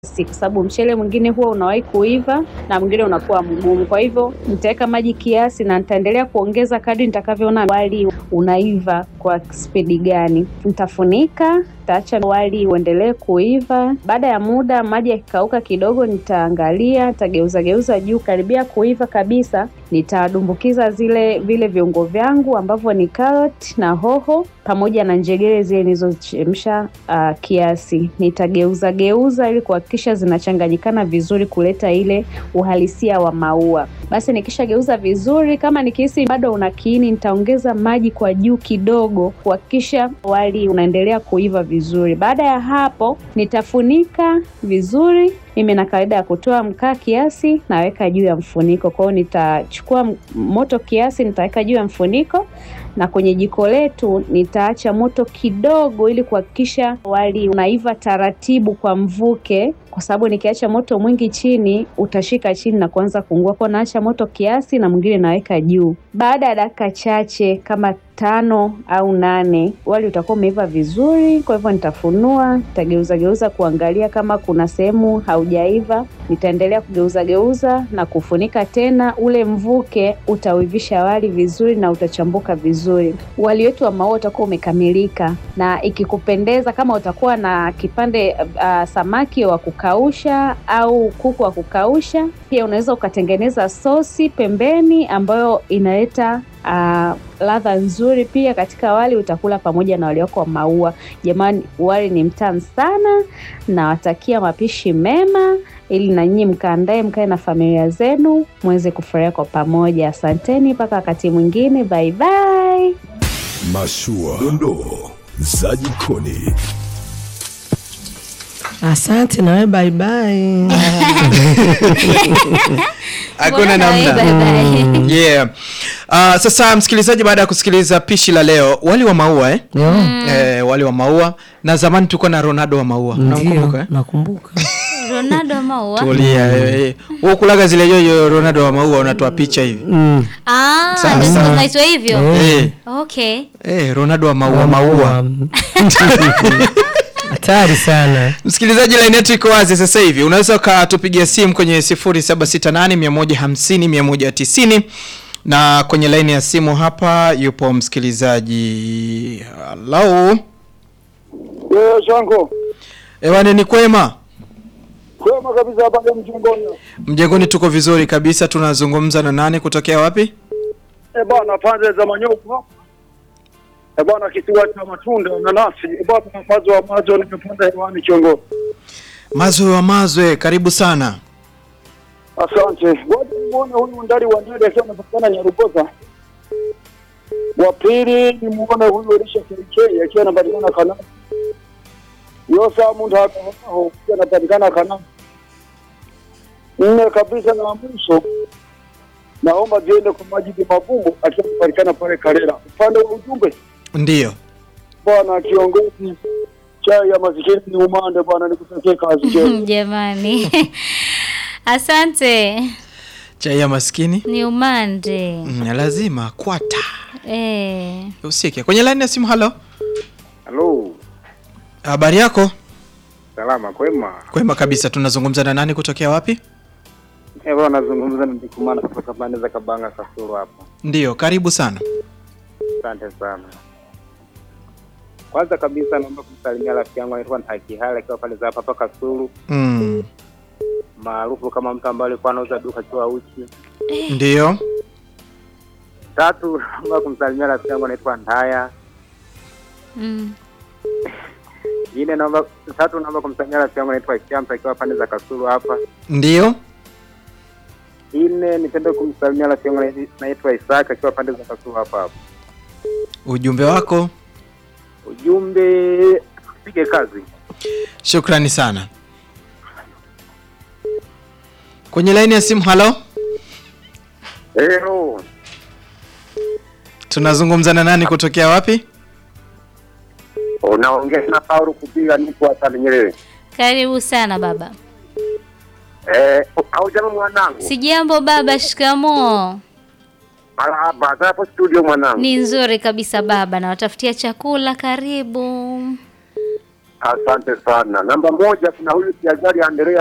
kwa sababu mchele mwingine huwa unawahi kuiva na mwingine unakuwa mgumu. Kwa hivyo nitaweka maji kiasi na nitaendelea kuongeza kadri nitakavyoona wali unaiva kwa spidi gani. Nitafunika, nitaacha wali uendelee kuiva. Baada ya muda, maji yakikauka kidogo, nitaangalia, nitageuza geuza juu, karibia kuiva kabisa, nitadumbukiza zile vile viungo vyangu ambavyo ni karoti na hoho pamoja na njegere zile nilizochemsha uh, kiasi. Nitageuza geuza ili kuhakikisha zinachanganyikana vizuri, kuleta ile uhalisia wa maua. Basi nikishageuza vizuri, kama nikihisi bado una kiini, nitaongeza maji kwa juu kidogo kuhakikisha wali unaendelea kuiva vizuri. Baada ya hapo, nitafunika vizuri. Mimi na kawaida ya kutoa mkaa kiasi, naweka juu ya mfuniko. Kwa hiyo nitachukua moto kiasi, nitaweka juu ya mfuniko na kwenye jiko letu nitaacha moto kidogo, ili kuhakikisha wali unaiva taratibu kwa mvuke, kwa sababu nikiacha moto mwingi chini utashika chini na kuanza kuungua. Kwa naacha moto kiasi na mwingine naweka juu. Baada ya dakika chache kama tano au nane, wali utakuwa umeiva vizuri. Kwa hivyo nitafunua, nitageuza geuza kuangalia kama kuna sehemu haujaiva. Nitaendelea kugeuza geuza na kufunika tena. Ule mvuke utauivisha wali vizuri na utachambuka vizuri. Wali wetu wa maua utakuwa umekamilika, na ikikupendeza, kama utakuwa na kipande uh, samaki wa kukausha au kuku wa kukausha, pia unaweza ukatengeneza sosi pembeni ambayo inaleta uh, ladha nzuri pia katika wali. Utakula pamoja na wali wako wa maua. Jamani, wali ni mtamu sana. Nawatakia mapishi mema, ili na nyinyi mkaandae, mkae na familia zenu muweze kufurahia kwa pamoja. Asanteni mpaka wakati mwingine, bye bye. Mashua, dondoo za jikoni. Asante nawe bye bye. Hakuna Mbona namna. bye bye? Yeah. Uh, sasa msikilizaji, baada ya kusikiliza pishi la leo, wali wa maua eh? Yo, Eh, wali wa maua na zamani tulikuwa na Ronaldo wa maua. Unamkumbuka ndio eh? nakumbuka. Ronaldo Maua. Tulia eh. Wewe kulaga zile yoyo Ronaldo wa maua unatoa picha hivi. Mm. Ah, Sawa, ndio sawa. zinaitwa hivyo. Eh. Okay. Eh, Ronaldo wa maua maua. Hatari sana. Msikilizaji, line yetu iko wazi sasa hivi. Unaweza ukatupigia simu kwenye 0768 150 190 na kwenye line ya simu hapa yupo msikilizaji. Hello. Eh, Shango. Ewane ni kwema? Kwema kabisa hapa ya mjongoni. Mjengoni tuko vizuri kabisa. Tunazungumza na nani kutokea wapi? Eh, bwana pande za Manyoko. Eh, bwana kisiwa cha matunda na nasi. Eh, bwana mazo wa mazo nimepanda hewani Chongo. Mazwe wa Mazwe, karibu sana. Asante. Ngoja nimuone huyu ndari wa ndari akiwa anapatikana Nyarugoza. Wa pili nimuone huyu Elisha KK akiwa anapatikana Kana. Yosa Munda hapo akiwa anapatikana Kana. Nne kabisa na mwisho naomba ziende kwa Majidi Mabugu akiwa anapatikana pale Karera. Upande wa ujumbe Ndiyo. bwana kiongozi, chai ya masikini ni umande bwana, nikutakie kazi njema. Jamani. Asante. Chai ya maskini Ni umande. mm, lazima kwata Eh. usikie kwenye line ya simu. Halo, Halo, habari yako? salama kwema. Kwema kabisa. Tunazungumza na nani kutokea wapi? Eh, bwana nazungumza na Ndikumana kutoka pande za Kabanga Kasulu hapa. Ndiyo, karibu sana. Asante sana. Kwanza kabisa naomba kumsalimia rafiki yangu anaitwa Ntakihale akiwa pale za hapa hapa Kasulu, Mm. maarufu kama mtu ambaye alikuwa anauza duka akiwa uchi. Ndiyo. Tatu, naomba kumsalimia rafiki yangu anaitwa Ndaya. Mm. Nne, naomba tatu, naomba kumsalimia rafiki yangu anaitwa Shamsa akiwa pande za Kasulu hapa. Ndiyo. Nne, nipende kumsalimia rafiki yangu anaitwa Isaka akiwa pande za Kasulu hapa hapa. Ujumbe wako. Ujumbe, pige kazi. Shukrani sana. Kwenye line ya simu. Halo, Hello. tunazungumza na nani kutokea wapi? Unaongea na Paulo kupiga nipo hapa Nyerere. Karibu sana baba. Eh, au jamaa mwanangu. Sijambo baba, shikamoo. Marhaba, hapo studio mwanangu. Ni nzuri kabisa baba, nawatafutia chakula. Karibu. Asante sana. Namba moja, kuna huyu Kiazari Andrea